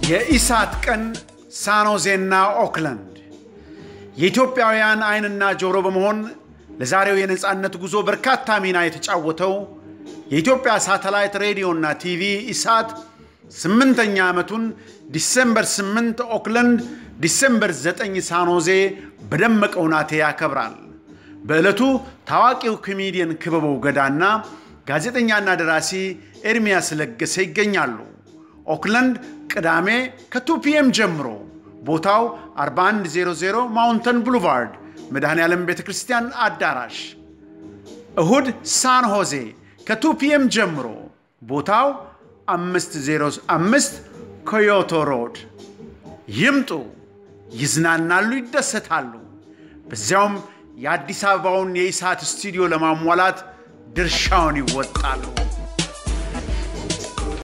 የኢሳት ቀን ሳኖዜና ኦክላንድ የኢትዮጵያውያን ዓይንና ጆሮ በመሆን ለዛሬው የነፃነት ጉዞ በርካታ ሚና የተጫወተው የኢትዮጵያ ሳተላይት ሬዲዮና ቲቪ ኢሳት ስምንተኛ ዓመቱን ዲሴምበር 8 ኦክላንድ፣ ዲሴምበር 9 ሳኖዜ በደመቀ ሁናቴ ያከብራል። በዕለቱ ታዋቂው ኮሜዲየን ክበበው ገዳና ጋዜጠኛና ደራሲ ኤርሚያስ ለገሰ ይገኛሉ። ኦክላንድ ቅዳሜ ከ2 ፒኤም ጀምሮ ቦታው 4100 ማውንተን ብሉቫርድ መድኃኔ ዓለም ቤተ ክርስቲያን አዳራሽ። እሁድ ሳን ሆዜ ከ2 ፒኤም ጀምሮ ቦታው 505 ኮዮቶ ሮድ። ይምጡ፣ ይዝናናሉ፣ ይደሰታሉ። በዚያውም የአዲስ አበባውን የኢሳት ስቱዲዮ ለማሟላት ድርሻውን ይወጣሉ።